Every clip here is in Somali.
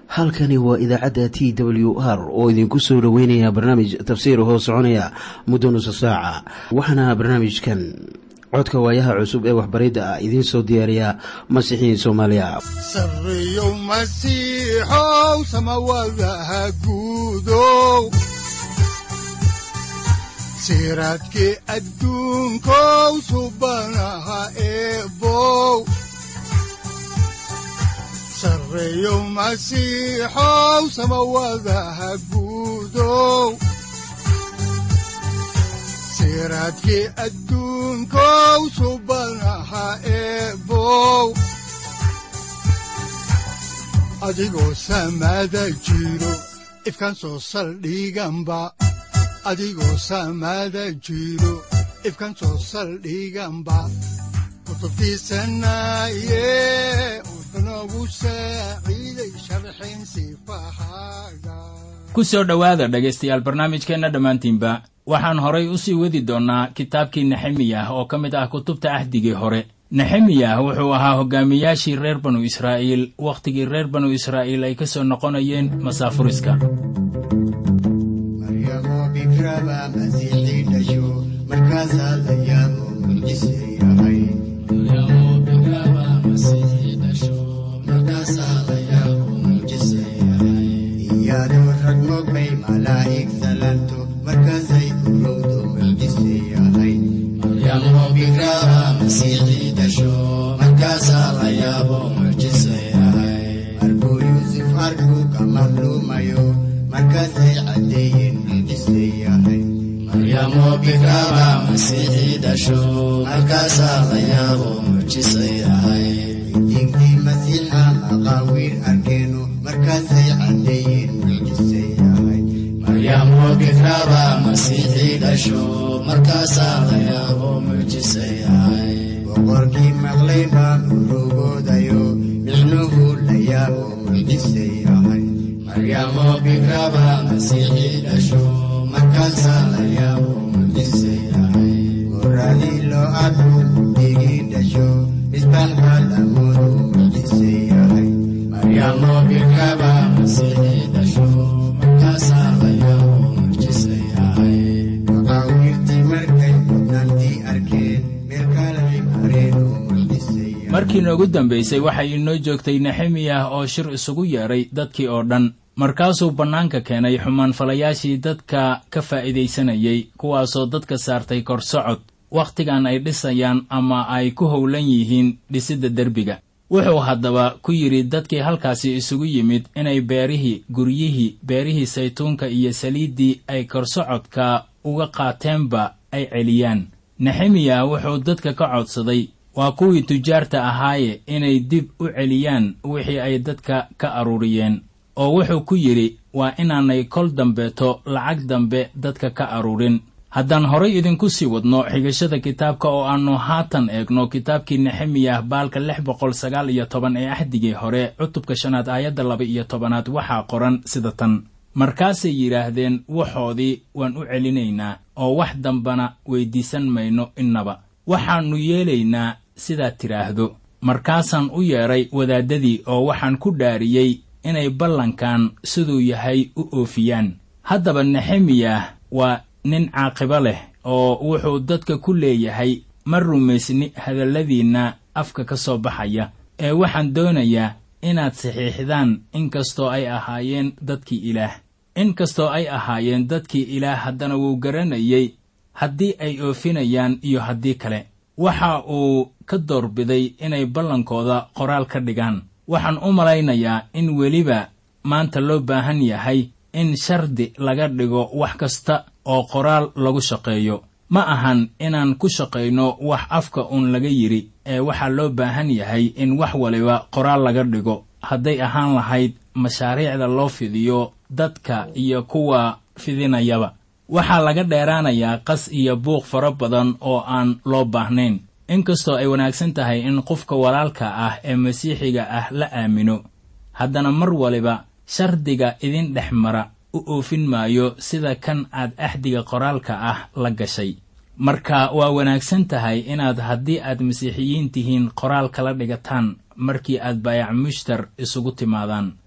halkani waa idaacadda t w r oo idinku soo dhoweynaya barnaamij tafsiir hoo soconaya muddo nusa saaca waxaana barnaamijkan codka waayaha cusub ee waxbaridda ah idiin soo diyaariya masiixiin soomaaliya sareyow masiixow samawadaha guudow siraadkii adduunkow subanaha eebow sareyow masiixow samawadaha guudow siraadkii adduunkow subanaha eebow adigoo samaada jiro ifkan soo saldhiganba adigoo samaada jiro ifkan soo saldhiganba kutubtiisanaye unogu saaciiday sharxin sifahaaga ku soo dhowaada dhegaystayaal barnaamijkeenna dhammaantiinba waxaan horay u sii wadi doonnaa kitaabkii nexemiyah oo ka mid ah kutubta ahdigii hore nexemiyah wuxuu ahaa hogaamiyaashii reer banu israa'iil wakhtigii reer banu israa'iil ay ka soo noqonayeen masaafuriska maryamoo bikraba masiixii dhasho markaasaa la yaabo mucjise yahay iyadoo rag mogbay malaa'ig salanto markaasay urowdo mucjise yahay markuu yuusuf arkuu ka madluumayo markaasay caddeeyeen mucjise yahay diintii masiixa maqaawiir arkeeno markaasay caddeeyeen mucjise yahay boqorkii maqlay baa murugoodayo micnuhu la yaabo mucjise yahay markaasaa la yaabo mucjise yahay goradii loo arku digii dhasho misbaax baa lamoodu mucjise yahay maqaawiirtii markay mudnaantii arkeen meel kalay mareen oo mucjise yahay markii noogu dambaysay waxay inoo joogtay nexemiyah oo shir isugu yeedhay dadkii oo dhan markaasuu bannaanka keenay xumaanfalayaashii dadka ka faa'iidaysanayay kuwaasoo dadka saartay kor socod wakhtigan ay dhisayaan ama ay ku howlan yihiin dhisidda derbiga wuxuu haddaba ku yidhi dadkii halkaasi isugu yimid inay beerihii guryihii beerihii saytuunka iyo saliiddii ay korsocodka uga qaateenba ay celiyaan nexemiya wuxuu dadka ka codsaday waa kuwii tujaarta ahaaye inay dib u celiyaan wixii ay dadka ka aruuriyeen oo wuxuu ku yidhi waa inaanay kol dambeeto lacag dambe dadka ka aruurin haddaan horay idinku sii wadno xigashada kitaabka oo aannu haatan eegno kitaabkii nexemiyah baalka lix boqol sagaal iyo toban ee axdigii hore cutubka shanaad aayadda laba iyo tobanaad waxaa qoran sida tan markaasay yidhaahdeen waxoodii waan u celinaynaa oo wax dambana weyddiisan mayno innaba waxaannu yeelaynaa sidaad tidhaahdo markaasaan u yeedhay wadaaddadii oo waxaan ku dhaariyey inay ballankan siduu yahay u oofiyaan haddaba nexemiyah waa nin caaqibo leh oo wuxuu dadka ku leeyahay ma rumaysni hadalladiinna afka ka soo baxaya ee waxaan doonayaa inaad saxiixdaan inkastoo ay ahaayeen dadkii ilaah inkastoo ay ahaayeen dadkii ilaah haddana wuu garanayey haddii ay oofinayaan iyo haddii kale waxa uu ka doorbiday inay ballankooda qoraal ka dhigaan waxaan u malaynayaa in weliba maanta loo baahan yahay in shardi laga dhigo wax kasta oo qoraal lagu shaqeeyo ma ahan inaan ku shaqayno wax afka uun laga yidhi ee waxaa loo baahan yahay in wax waliba qoraal laga dhigo hadday ahaan lahayd mashaariicda loo fidiyo dadka iyo kuwa fidinayaba waxaa laga dheeraanayaa qas iyo buuq fara badan oo aan loo baahnayn inkastoo ay wanaagsan tahay in qofka walaalka ah ee masiixiga ah la aamino haddana mar waliba shardiga idin dhex mara u oofin maayo sida kan aad axdiga qoraalka ah la gashay marka waa wanaagsan tahay inaad haddii aad masiixiyiin tihiin qoraal kala dhigataan markii aad baayac mushtar isugu timaadaan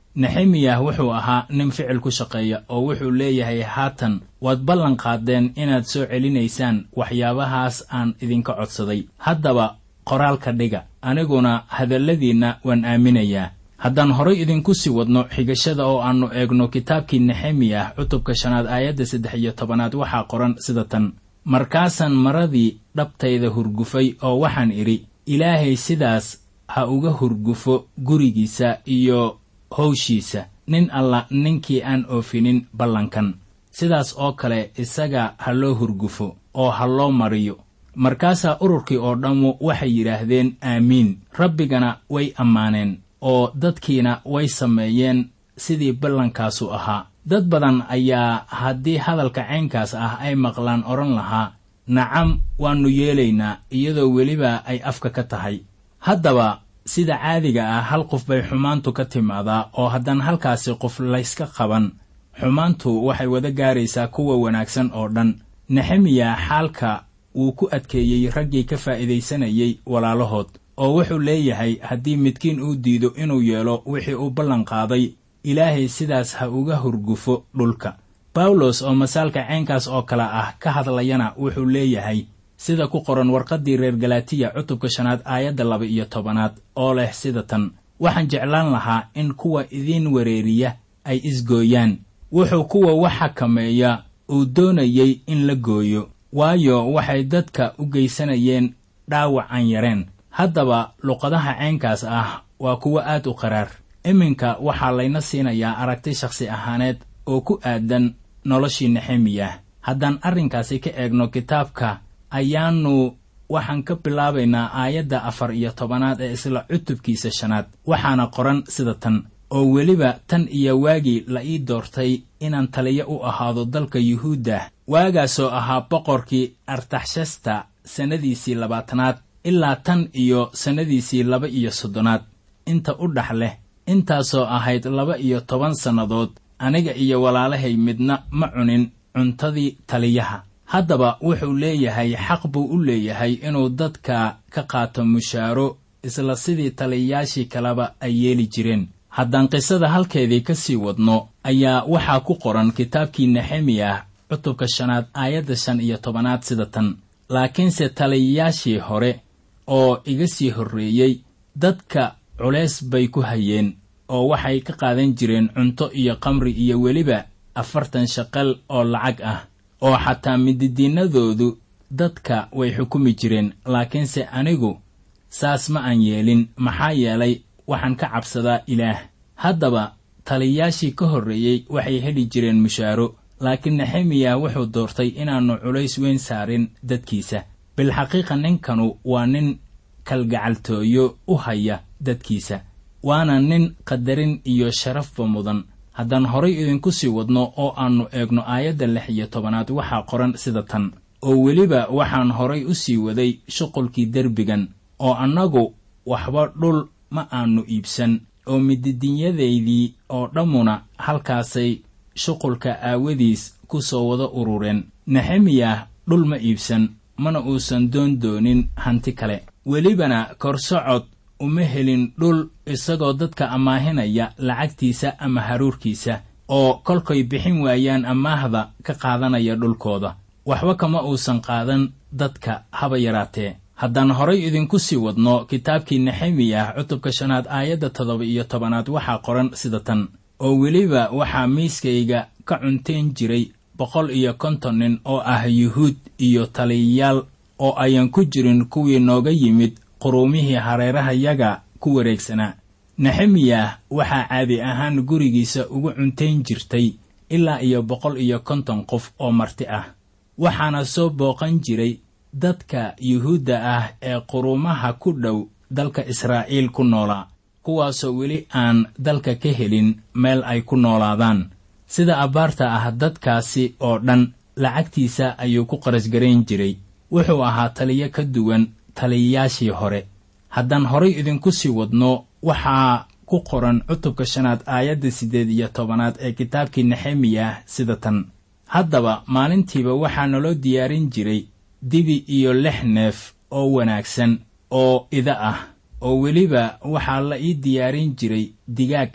nexemiyah wuxuu ahaa nin ficil ku shaqeeya oo wuxuu leeyahay haatan waad ballan qaadeen inaad soo celinaysaan waxyaabahaas aan idinka codsaday haddaba qoraalka dhiga aniguna hadalladiinna waan aaminayaa haddaan horay idinku sii wadno xigashada oo aannu eegno kitaabkii nexemiyah cutubka shanaad aayadda saddex iyo tobanaad waxaa qoran sida tan markaasaan maradii dhabtayda hurgufay oo waxaan idhi ilaahay sidaas ha uga hurgufo gurigiisa iyo howshiisa nin alla ninkii aan oofinin ballankan sidaas oo kale isaga ha loo hurgufo oo ha loo mariyo markaasaa ururkii oo dhammu waxay yidhaahdeen aamiin rabbigana way ammaaneen oo dadkiina way sameeyeen sidii ballankaasu ahaa dad badan ayaa haddii hadalka caynkaas ah ay maqlaan odhan lahaa nacam waannu yeelaynaa iyadoo weliba ay afka ka tahay haddaba sida caadiga ah hal qof bay xumaantu ka timaadaa oo haddaan halkaasi qof layska qaban xumaantu waxay wada gaaraysaa kuwa wanaagsan oo dhan nexemiya xaalka wuu ku adkeeyey raggii ka faa'iidaysanayay walaalahood oo wuxuu leeyahay haddii midkiin uu diido inuu yeelo wixii uu ballan qaaday ilaahay sidaas ha uga hurgufo dhulka bawlos oo masaalka caynkaas oo kale ah ka hadlayana wuxuu leeyahay sida ku qoran warqaddii reer galatiya cutubka shanaad aayadda laba iyo tobanaad oo leh sida tan waxaan jeclaan lahaa in kuwa idiin wereeriya ay isgooyaan wuxuu kuwa wax xakameeya uu doonayey in la gooyo waayo waxay dadka u geysanayeen dhaawac aan yareen haddaba luqadaha caynkaas ah waa kuwo aad u qaraar iminka waxaa layna siinayaa aragti shakhsi ahaaneed oo ku aadan noloshii nexemiyah haddaan arrinkaasi ka eegno kitaabka ayaannu waxaan ka bilaabaynaa aayadda afar iyo tobanaad ee isla cutubkiisa shanaad waxaana qoran sida tan oo weliba tan iyo waagii la ii doortay inaan taliyo u ahaado dalka yuhuudda waagaasoo ahaa boqorkii artaxshasta sannadiisii labaatanaad ilaa tan iyo sannadiisii laba iyo soddonaad inta u dhex leh intaasoo ahayd laba iyo toban sannadood aniga iyo walaalahay midna ma cunin cuntadii taliyaha haddaba wuxuu leeyahay xaq buu u leeyahay inuu dadka ka qaato mushaaro isla sidii taliyayaashii kaleba ay yeeli jireen haddaan qisada halkeedii ka sii wadno ayaa waxaa ku qoran kitaabkii nexemiyah cutubka shanaad aayadda shan iyo tobanaad sida tan laakiinse taliyayaashii hore oo iga sii horreeyey dadka culays bay ku hayeen oo waxay ka qaadan jireen cunto iyo qamri iyo weliba afartan shaqal oo lacag ah oo xataa mididiinnadoodu dadka way xukumi jireen laakiinse anigu saas ma aan yeelin maxaa yeelay waxaan ka cabsadaa ilaah haddaba taliyayaashii ka horreeyey waxay heli jireen mushaaro laakiin nexemiya wuxuu doortay inaannu culays weyn saarin dadkiisa bilxaqiiqa ninkanu waa nin kalgacaltooyo u haya dadkiisa waana nin qadarin iyo sharafba mudan haddaan horay idinku sii wadno oo aannu eegno aayadda lix iyo tobanaad waxaa qoran sida tan oo weliba waxaan horay u sii waday shuqulkii derbigan oo annagu waxba dhul ma aannu iibsan oo mididinyadaydii oo dhammuna halkaasay shuqulka aawadiis ku soo wada urureen nexemiyah dhul ma iibsan mana uusan doon doonin hanti kale welibana korsocod uma helin dhul isagoo dadka ammaahinaya lacagtiisa ama haruurkiisa oo kolkay bixin waayaan ammaahda ka qaadanaya dhulkooda waxba kama uusan qaadan dadka haba yaraatee haddaan horay idinku sii wadno kitaabkii nexemiyah cutubka shanaad aayadda toddoba iyo tobanaad waxaa qoran sida tan oo weliba waxaa miiskayga ka cunteen jiray boqol iyo konton nin oo ah yuhuud iyo taliyayaal oo ayaan ku jirin kuwii nooga yimid quruumihii hareerahayaga ku wareegsanaa nexemiyah waxaa caadi ahaan gurigiisa ugu cuntayn jirtay ilaa iyo boqol iyo konton qof oo marti ah waxaana soo booqan jiray dadka yuhuudda ah ee quruumaha ku dhow dalka israa'iil ku noolaa kuwaasoo weli aan dalka ka helin meel ay ku noolaadaan sida abbaarta ah dadkaasi oo dhan lacagtiisa ayuu ku qarasgarayn jiray wuxuu ahaa taliyo ka duwan taliyayaashii hore haddaan horay idinku sii wadno waxaa ku qoran cutubka shanaad aayadda siddeed iyo tobanaad ee kitaabkii nexemiyah sida tan haddaba maalintiiba waxaa naloo diyaarin jiray dibi iyo lix neef oo wanaagsan oo ida ah oo weliba waxaa la ii diyaarin jiray digaag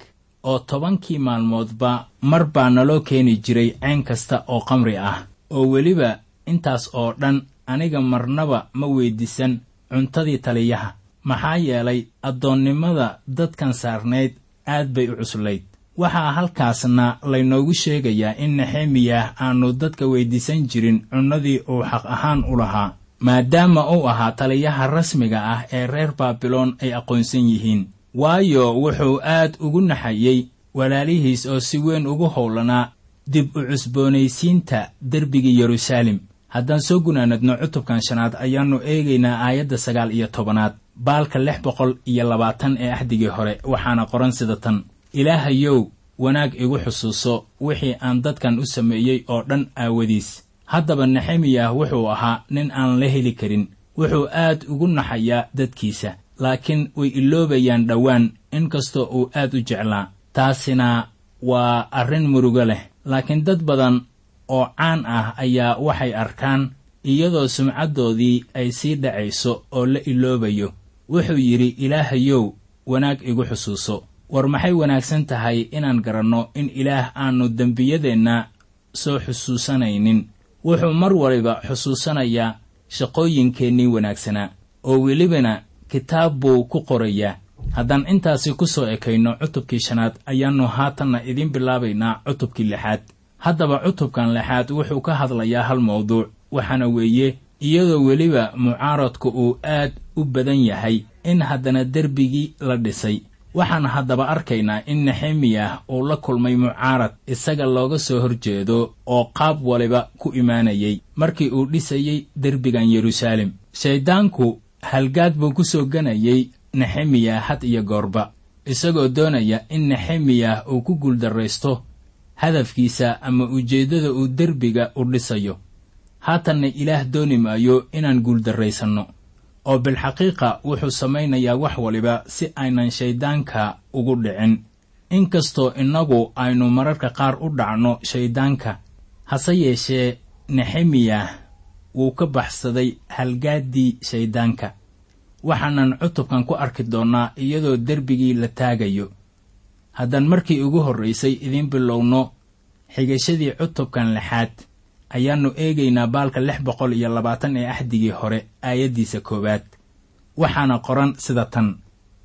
oo tobankii maalmoodba mar baa naloo keeni jiray cayn kasta oo qamri ah oo weliba intaas oo dhan aniga marnaba ma weyddiisan cuntadii taliyaha maxaa yeelay addoonnimada dadkan saarnayd aad bay u cuslayd waxaa halkaasna laynoogu sheegayaa in nexemiyah aannu dadka weyddiisan jirin cunnadii uu xaq ahaan u lahaa maadaama uu ahaa taliyaha rasmiga ah ee reer baabiloon ay aqoonsan yihiin waayo wuxuu aad ugu naxayey walaalihiis oo si weyn ugu howlanaa dib u cusboonaysiinta derbigii yeruusaalem haddaan soo gunaanadno cutubkan shanaad ayaannu eegaynaa aayadda sagaal iyo tobanaad baalka lix boqol iyo labaatan ee axdigii hore waxaana qoran sida tan ilaahayow wanaag igu xusuuso wixii aan dadkan u sameeyey oo dhan aawadiis haddaba nexemiyah wuxuu ahaa nin aan la heli karin wuxuu aad ugu naxayaa dadkiisa laakiin way iloobayaan dhowaan inkastoo uu aad u jeclaa taasina waa arrin murugo leh laakiin dad badan oo caan ah ayaa waxay arkaan iyadoo sumcaddoodii ay sii dhacayso oo la iloobayo wuxuu yidhi ilaahayow wanaag igu xusuuso war maxay wanaagsan tahay inaan garanno in ilaah aannu dembiyadeenna soo xusuusanaynin wuxuu mar waliba xusuusanayaa shaqooyinkeennii wanaagsanaa oo welibana kitaab buu ku qorayaa haddaan intaasi ku soo ekayno cutubkii shanaad ayaannu haatanna idiin bilaabaynaa cutubkii lixaad haddaba cutubkan lixaad wuxuu ka hadlayaa hal mawduuc waxaana weeye iyadoo weliba mucaaradku uu aad u badan yahay in haddana derbigii la dhisay waxaan haddaba arkaynaa in nexemiyah uu la kulmay mucaarad isaga looga soo horjeedo oo qaab waliba ku imaanayay markii uu dhisayey derbigan yeruusaalem shayddaanku halgaad buu ku soo ganayay nexemiyah had iyo goorba isagoo doonaya in nexemiyah uu ku guuldarraysto hadafkiisa ama ujeeddada uu derbiga u dhisayo haatanna ilaah dooni maayo inaan guuldarraysanno oo bilxaqiiqa wuxuu samaynayaa wax waliba si aynan shayddaanka ugu dhicin inkastoo innagu aynu mararka qaar u dhacno shayddaanka hase yeeshee nexemiyah wuu ka baxsaday halgaaddii shayddaanka waxaanan cutubkan ku arki doonnaa iyadoo derbigii la taagayo haddaan markii ugu horraysay idiin bilowno xigashadii cutubkan lixaad ayaannu eegaynaa baalka lix boqol iyo labaatan ee axdigii hore aayaddiisa koowaad waxaana qoran sida tan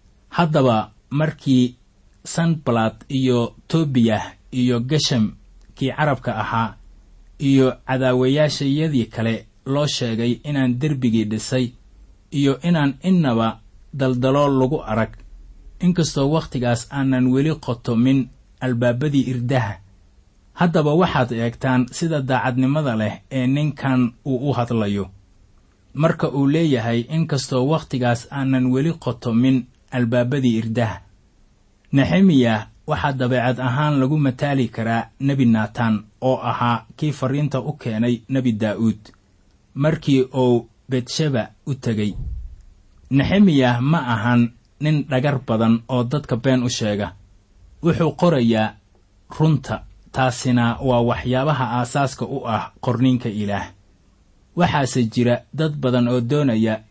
haddaba markii sanbalad iyo tobiyah iyo gesham kii carabka ahaa iyo cadaawayaashayadii kale loo sheegay inaan derbigii dhisay iyo inaan innaba daldalool lagu arag inkastoo wakhtigaas aanan weli qotomin albaabadii irdaha haddaba waxaad eegtaan sida daacadnimada leh ee ninkan uu u hadlayo marka uu leeyahay inkastoo wakhtigaas aanan weli qotomin albaabadii irdaha nexemiyah waxaa dabeecad ahaan lagu mataali karaa nebi naataan oo ahaa kii farriinta u keenay nebi daa'uud markii uu betsheba u tegey nexemiyah ma ahan nin dhagar badan oo dadka been u sheega wuxuu qorayaa runta taasina waa waxyaabaha aasaaska u ah qorniinka ilaah waxaase jira dad badan oo doonaya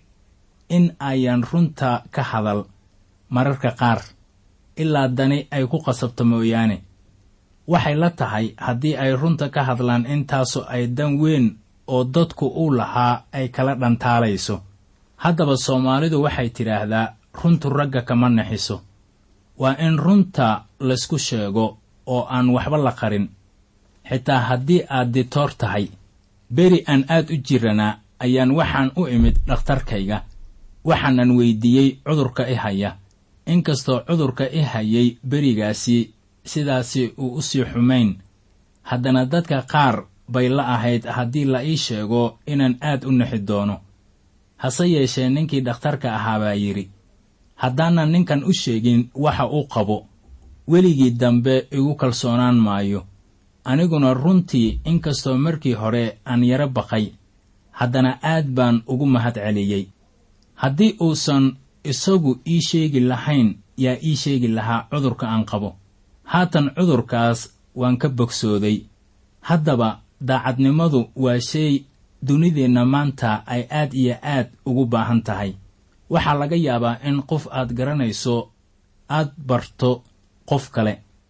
in ayan runta ka hadal mararka qaar ilaa dani ay ku qasabto mooyaane waxay la tahay haddii ay runta ka hadlaan intaasu ay dan weyn oo dadku u lahaa ay kala dhantaalayso haddaba soomaalidu waxay tidhaahdaa runtu ragga kama naxiso waa in runta laysku sheego oo aan waxba la qarin xitaa haddii aad ditoor tahay beri aan aad u jiranaa ayaan waxaan u imid dhakhtarkayga waxaanan weyddiiyey cudurka i haya inkastoo cudurka i hayay berigaasi sidaasi uu u sii xumayn haddana dadka qaar bay la ahayd haddii la ii sheego inaan aad u nixi doono hase yeeshee ninkii dhakhtarka ahaa baa yidhi haddaanan ninkan u sheegin waxa uu qabo weligii dambe igu kalsoonaan maayo aniguna runtii inkastoo markii hore aan yaro baqay haddana aad baan ugu mahad celiyey haddii uusan isagu ii sheegi lahayn yaa ii sheegi lahaa cudurka aan qabo haatan cudurkaas waan ka bogsooday haddaba daacadnimadu waa shay dunideenna maanta ay aad iyo aad ugu baahan tahay waxaa laga yaabaa in qof aad garanayso aad barto qof kale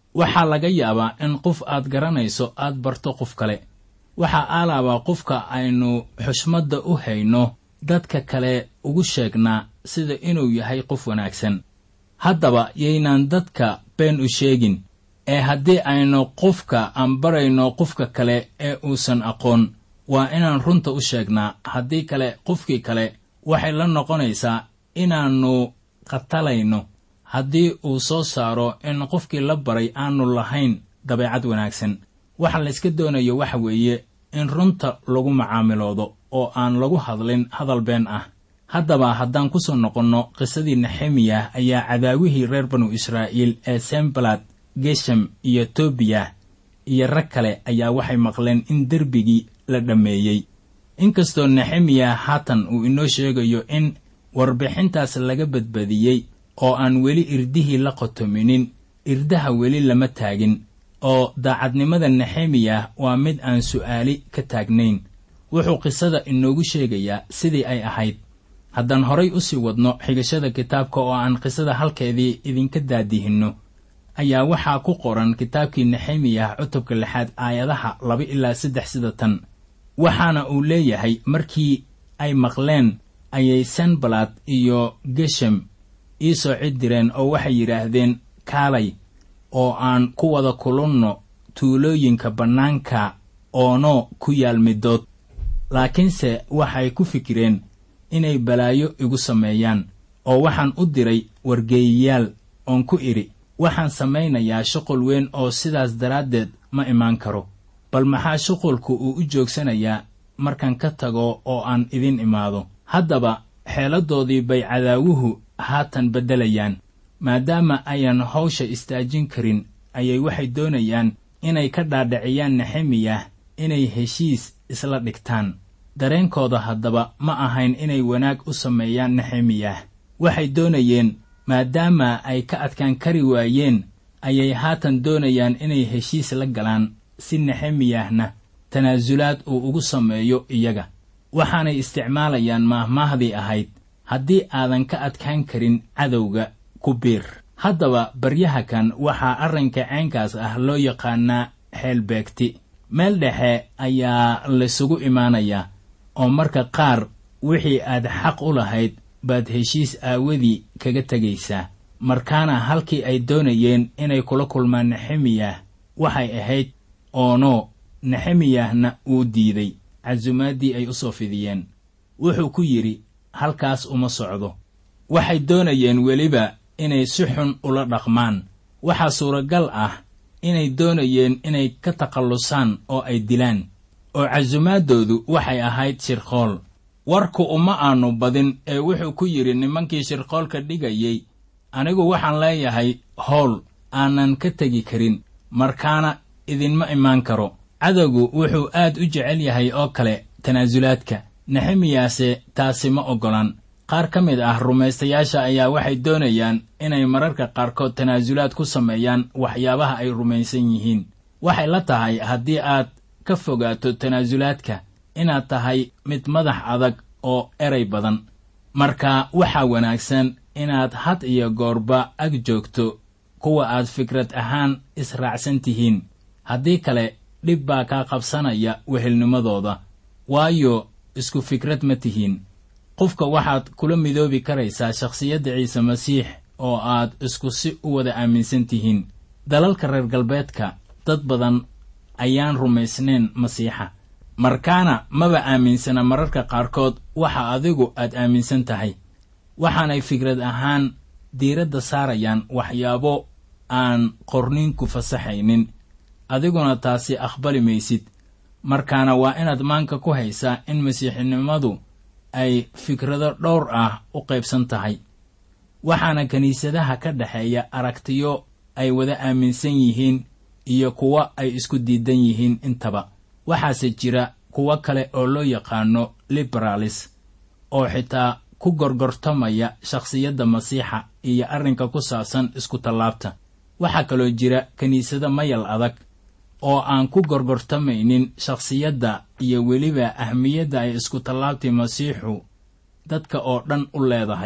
waxaa laga yaabaa in qof aad garanayso aad barto qof kale waxaa aalaabaa qofka aynu xushmadda u hayno dadka kale ugu sheegnaa sida inuu yahay qof wanaagsan haddaba yaynaan dadka been u sheegin ee haddii aynu qofka aan barayno qofka kale ee uusan aqoon waa inaan runta u sheegnaa haddii kale qofkii kale waxay la noqonaysaa inaannu khatalayno haddii uu soo saaro in qofkii la baray aanu lahayn dabeecad wanaagsan waxa layska doonayo waxa weeye in runta lagu macaamiloodo oo aan lagu hadlin hadal been ah haddaba haddaan ku soo noqonno qisadii nexemiyah ayaa cadaawihii reer banu israa'iil ee sembalad geshem iyo tobiya iyo rag kale ayaa waxay maqleen in derbigii la dhammeeyey inkastoo nexemiya haatan uu inoo sheegayo in warbixintaas laga badbadiyey oo aan weli irdihii la qotominin irdaha weli lama taagin oo daacadnimada nexemiyah waa mid aan su'aali ka taagnayn wuxuu qisada inoogu sheegayaa sidii ay ahayd haddaan horay u sii wadno xigashada kitaabka oo aan qisada halkeedii idinka daadihinno ayaa waxaa ku qoran kitaabkii nexemiyah cutubka lixaad aayadaha laba ilaa saddex sida tan waxaana uu leeyahay markii ay maqleen ayay sanbalad iyo geshem ii soo cid direen oo waxay yidhaahdeen kaalay oo aan ku wada kulunno tuulooyinka bannaanka oono ku yaal middood laakiinse waxay ku fikireen inay balaayo igu sameeyaan oo waxaan u diray wargeeyayaal oon ku idhi waxaan samaynayaa shuqul weyn oo sidaas daraaddeed ma imaan karo bal maxaa shuqulku uu u joogsanayaa markaan ka tago oo aan idin imaado haddaba xeeladoodii bay cadaawuhu haatan beddelayaan maadaama ayaan hawsha istaajin karin ayay waxay doonayaan inay ka dhaadhiciyaan nexemiyah inay heshiis isla dhigtaan dareenkooda haddaba ma ahayn inay wanaag u sameeyaan nexemiyah waxay doonayeen maadaama ay ka adkaan kari waayeen ayay haatan doonayaan inay heshiis la galaan si nexemiyahna tanaasulaad uu ugu sameeyo iyaga waxaanay isticmaalayaan maahmaahdii ahayd haddii aadan ka adkaan karin cadowga ku biir haddaba baryaha kan waxaa arrinka caynkaas ah loo yaqaanaa xeelbeegti meel dhexe ayaa laysugu imaanayaa oo marka qaar wixii aad xaq u lahayd baad heshiis aawadii kaga tegaysaa markaana halkii ay doonayeen inay kula kulmaan nexemiyah waxay ahayd oono nexemiyahna uu diiday casumaadii ay u soo fidiyeen wuxuu ku yidhi halkaas uma socdo waxay doonayeen weliba inay si xun ula dhaqmaan waxaa suuragal ah inay doonayeen inay ka takhallusaan oo ay dilaan oo casumaadoodu waxay ahayd shirqool warku uma aanu badin ee wuxuu ku yidhi nimankii shirqoolka dhigayey anigu waxaan leeyahay howl aanan ka tegi karin markaana idinma imaan karo cadowgu wuxuu aad u jecel yahay oo kale tanaasulaadka nexemiyaase taasi ma oggolan qaar ka mid ah rumaystayaasha ayaa waxay doonayaan inay mararka qaarkood tanaasulaad ku sameeyaan waxyaabaha ay rumaysan yihiin waxay la tahay haddii aad ka fogaato tanaasulaadka inaad tahay mid madax adag oo eray badan marka waxaa wanaagsan inaad had iyo goorba ag joogto kuwa aad fikrad ahaan israacsan tihiin haddii kale dhib baa kaa qabsanaya wehelnimadooda waayo isku fikrad ma tihiin qofka waxaad kula midoobi karaysaa shakhsiyadda ciise masiix oo aad isku si u wada aaminsan tihiin dalalka reer galbeedka dad badan ayaan rumaysnayn masiixa markaana maba aaminsana mararka qaarkood waxa adigu aad aaminsan tahay waxaanay fikrad ahaan diiradda saarayaan waxyaabo aan qorniinku fasaxaynin adiguna taasi aqbali maysid markaana waa inaad maanka ku haysaa in masiixinimadu ay fikrado dhowr ah u qaybsan tahay waxaana kiniisadaha ka dhexeeya aragtiyo ay wada aaminsan yihiin iyo kuwo ay isku diidan yihiin intaba waxaase jira kuwo kale oo loo yaqaano liberalis oo xitaa ku gorgortamaya shakhsiyadda masiixa iyo arrinka ku saabsan isku tallaabta waxaa kaloo jira kiniisado mayal adag oo aan ku gorgortamaynin shakhsiyadda iyo weliba ahmiyadda ay isku tallaabtii masiixu dadka oo dhan u leedahay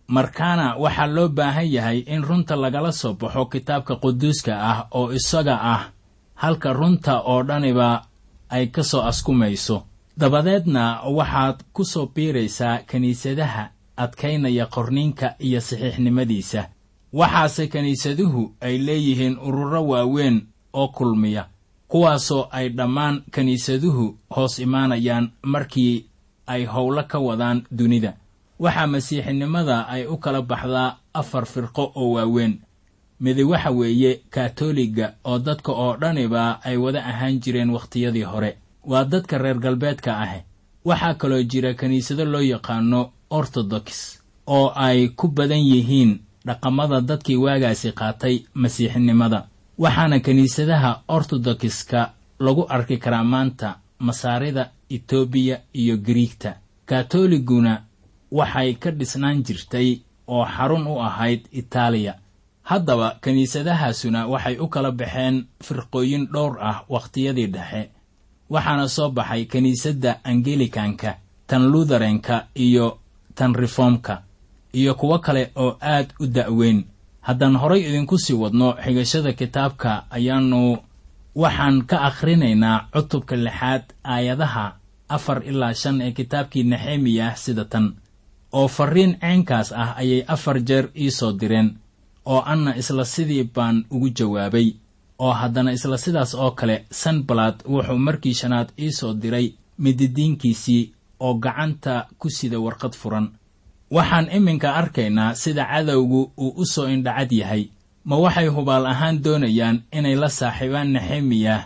markaana waxaa loo baahan yahay in runta lagala soo baxo kitaabka quduuska ah oo isaga ah halka runta oo dhaniba ay ka soo askumayso dabadeedna waxaad ku soo biiraysaa kiniisadaha adkaynaya qorniinka iyo saxiixnimadiisa waxaase kiniisaduhu ay leeyihiin ururo waaweyn oo kulmiya kuwaasoo ay dhammaan kiniisaduhu hoos imaanayaan markii ay howlo ka wadaan dunida waxaa masiixinimada ay u kala baxdaa afar firqo oo waaweyn midi waxa weeye katoliga oo dadka oo dhaniba ay wada ahaan jireen wakhtiyadii hore waa dadka reer galbeedka ah waxaa kaloo jira kiniisado loo yaqaano ortodox oo ay ku badan yihiin dhaqamada dadkii waagaasi qaatay masiixinimada waxaana kiniisadaha ortodokiska lagu arki karaa maanta masaarida etoobiya iyo giriigta katoliguna waxay ka dhisnaan jirtay oo xarun u ahayd itaaliya haddaba kiniisadahaasuna waxay u kala baxeen firqooyin dhowr ah wakhtiyadii dhexe waxaana soo baxay kiniisadda angelikanka tan lutherenka iyo tan reformka iyo kuwo kale oo aad u da'weyn haddaan horay idinku sii wadno xigashada kitaabka ayaannu waxaan ka akhrinaynaa cutubka lixaad aayadaha afar ilaa shan ee kitaabkii nexemiyah sida tan oo farriin ceenkaas ah ayay afar jeer ii soo direen oo anna isla sidii baan ugu jawaabay oo haddana isla sidaas oo kale sanbalad wuxuu markii shanaad ii soo diray mididiinkiisii oo gacanta ku sida warqad furan waxaan iminka arkaynaa sida cadowgu uu u soo indhacad yahay ma waxay hubaal ahaan doonayaan inay la saaxiibaan nexemiyah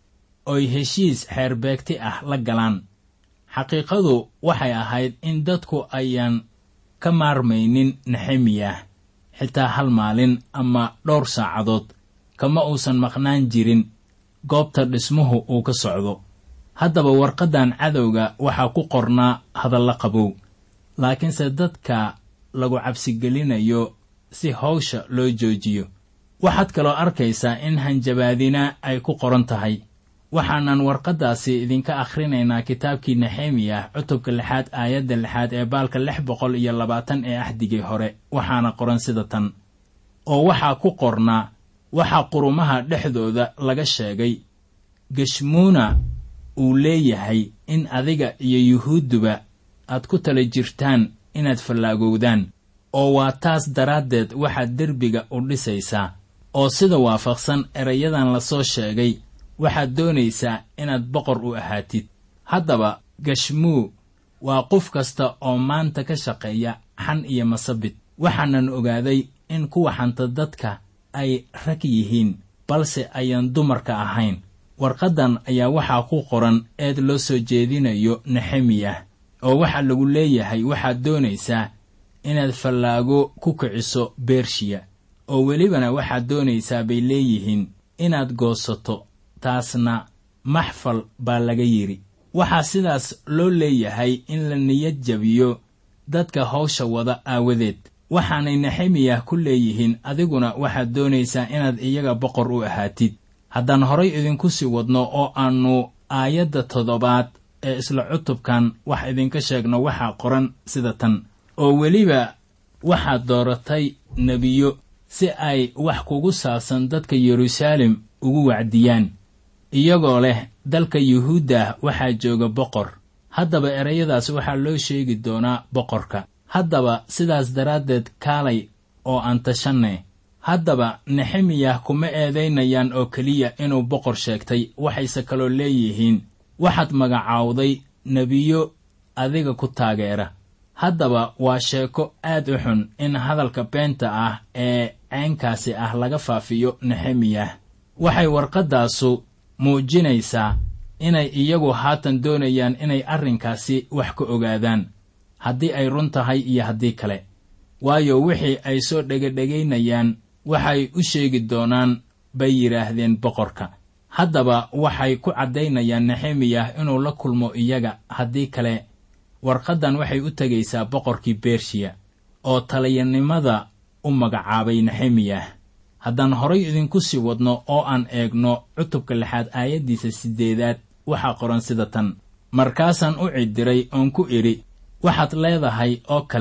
oy heshiis xeerbeegti ah la galaan xaqiiqadu waxay ahayd in dadku ayaan ka maarmaynin nexemiyah xitaa hal maalin ama dhowr saacadood kama uusan maqnaan jirin goobta dhismuhu uu ka socdo haddaba warqaddan cadowga waxaa ku qornaa hadalla qabow laakiinse dadka lagu cabsigelinayo si hawsha loo joojiyo waxaad kaloo arkaysaa in hanjabaadina ay ku qoran tahay waxaanan warqaddaasi idinka akhrinaynaa kitaabkii nexemiyah cutubka lixaad aayadda lixaad ee baalka lix boqol iyo labaatan ee axdigii hore waxaana qoran sida tan oo waxaa ku qornaa waxaa qurumaha dhexdooda laga sheegay geshmuuna uu leeyahay in adiga iyo yuhuudduba aad ku tala jirtaan inaad fallaagowdaan oo waa taas daraaddeed waxaad derbiga u dhisaysaa oo sida waafaqsan erayadan lasoo sheegay waxaad doonaysaa inaad boqor u ahaatid haddaba gashmuu waa qof kasta oo maanta ka shaqeeya xan iyo masabid waxaanan ogaaday in kuwa xanta dadka ay rag yihiin balse ayaan dumarka ahayn warqaddan ayaa waxaa ku qoran eed loo soo jeedinayo nexemiyah oo waxaa lagu leeyahay waxaad doonaysaa inaad fallaago ku kiciso bershiya oo welibana waxaad doonaysaa bay leeyihiin inaad goosato taasna maxfal baa laga yidhi waxaa sidaas loo leeyahay in la niyad jabiyo dadka hawsha wada aawadeed waxaanay nexemiyah ku leeyihiin adiguna waxaad doonaysaa inaad iyaga boqor u ahaatid haddaan horay idinku sii wadno oo aannu aayadda toddobaad ee isla cutubkan wax idinka sheegno waxaa qoran sida tan oo weliba waxaad dooratay nebiyo si ay wax kugu saabsan dadka yeruusaalem ugu wacdiyaan iyagoo leh dalka yuhuuddah waxaa jooga boqor haddaba erayadaas waxaa loo sheegi doonaa boqorka haddaba sidaas daraaddeed kaalay oo aan tashanne haddaba nexemiyah kuma eedaynayaan oo keliya inuu boqor sheegtay waxayse kaloo leeyihiin waxaad magacaawday nebiyo adiga ku taageera haddaba waa sheeko aad u xun in hadalka beenta ah ee ceenkaasi ah laga faafiyo nexemiyah waxay warqaddaasu muujinaysaa inay iyagu haatan doonayaan inay arrinkaasi wax ka ogaadaan haddii ay run tahay iyo haddii kale waayo wixii ay soo dhegadhegaynayaan waxay u sheegi doonaan bay yidhaahdeen boqorka haddaba waxay ku caddaynayaan nexemiyah inuu la kulmo iyaga haddii kale warqaddan waxay u tegaysaa boqorkii bershiya oo taliyanimada u magacaabay nexemiyah haddaan horay idinku sii wadno oo aan eegno cutubka lixaad aayaddiisa siddeedaad waxaa qoran sida tan markaasaan u cidiray oon ku idhi waxaad leedahay oo kale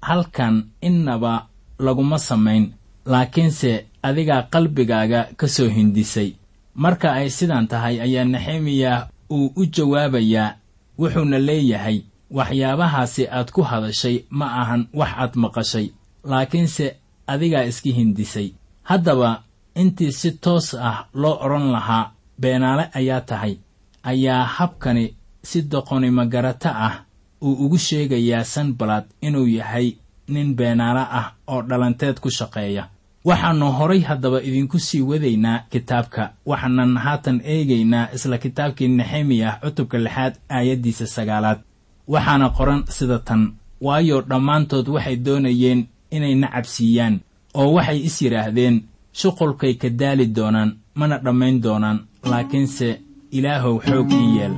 halkan innaba laguma samayn laakiinse adigaa qalbigaaga ka soo hindisay marka ay sidan tahay ayaa nexemiyah uu u jawaabayaa wuxuuna leeyahay waxyaabahaasi aad ku hadashay ma ahan wax aad maqashay laakiinse adigaa iska hindisay haddaba intii si toos ah loo odhan lahaa beenaale ayaa tahay ayaa habkani si doqonimo garato ah uu ugu sheegayaa sanbalad inuu yahay nin beenaale ah oo dhalanteed ku shaqeeya waxaannu horay haddaba idinku sii wadaynaa kitaabka waxaanan haatan eegaynaa isla kitaabkii nexemiyah cutubka lixaad aayaddiisa sagaalaad waxaana qoran sida tan waayo dhammaantood waxay doonayeen inay nacabsiiyaan oo waxay is yidhaahdeen shuqulkay ka daali doonaan mana dhammayn doonaan laakiinse ilaahow xoog ii yeel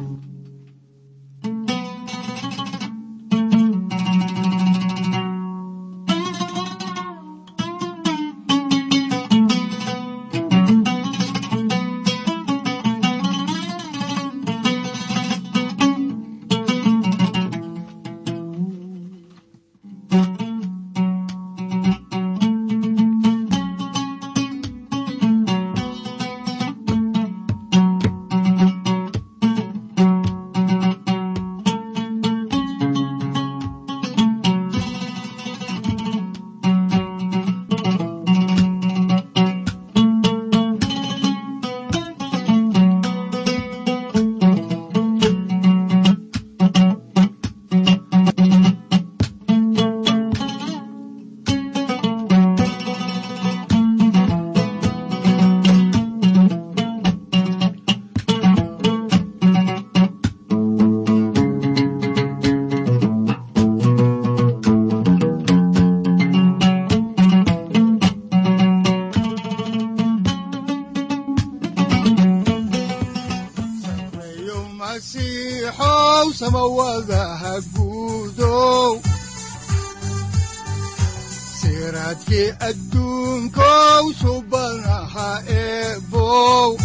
sareeyo masiixow samawadaha guudow siraadkii adduunkow subanaha eebow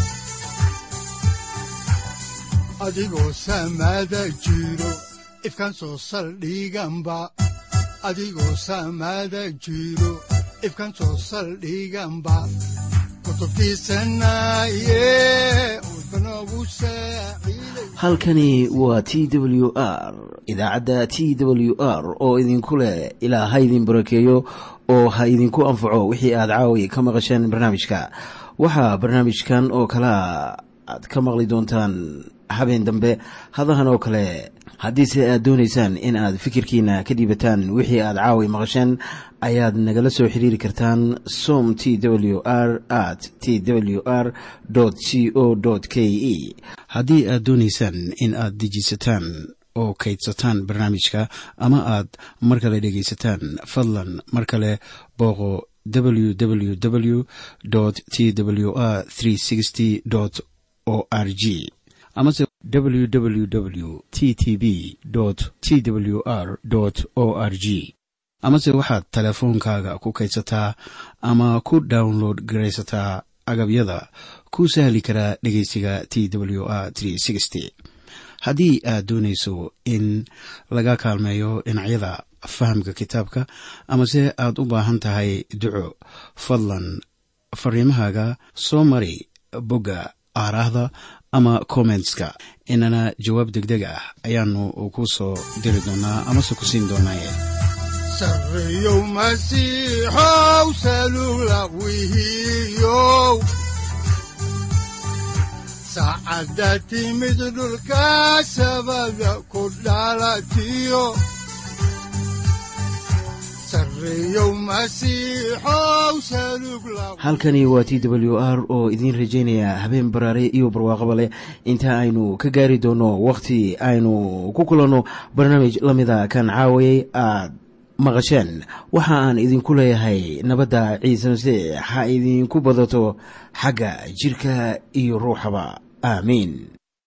adigoo samada jiro ifkan soo saldhiganba adigoo samada jiro ifkan soo saldhiganba kutubtiisanaye udbanogu saaciiday halkani waa t w r idaacadda t w r oo idinku leh ilaa ha idin barakeeyo oo ha idinku anfaco wixii aad caawi ka maqasheen barnaamijka waxaa barnaamijkan oo kalea aad ka maqli doontaan habeen dambe hadahan oo kale haddiise aad doonaysaan in aad fikirkiina ka dhiibataan wixii aad caawi maqasheen ayaad nagala soo xiriiri kartaan som t w r at t w r c o k e haddii aad doonaysaan in aad dejiisataan oo kaydsataan barnaamijka ama aad mar kale dhegaysataan fadlan mar kale booqo www t w r o r g amase www t t b t w r o r g amase waxaad teleefoonkaaga ku kaydsataa ama ku download garaysataa agabyada ku sahli karaa dhegeysiga t w r haddii aad doonayso in laga kaalmeeyo dhinacyada fahamka kitaabka amase aad u baahan tahay duco fadlan fariimahaaga soo mari bogga aaraahda ama kommentska inana jawaab degdeg ah ayaanu ku soo diri doonaa amase ku siin doonaaye sareeyow masiixow salula wihiyow saacadda timid dhulka sabada ku dhalatiyo sareeyow masiixow salug la halkani waa t w r oo idiin rajaynaya habeen baraare iyo barwaaqaba leh inta aynu ka gaari doono wakhti aynu ku kulanno barnaamij la mida kan caawayay aad maqasheen waxa aan idinku leeyahay nabadda ciise masiix ha idinku badato xagga jirka iyo ruuxaba aamiin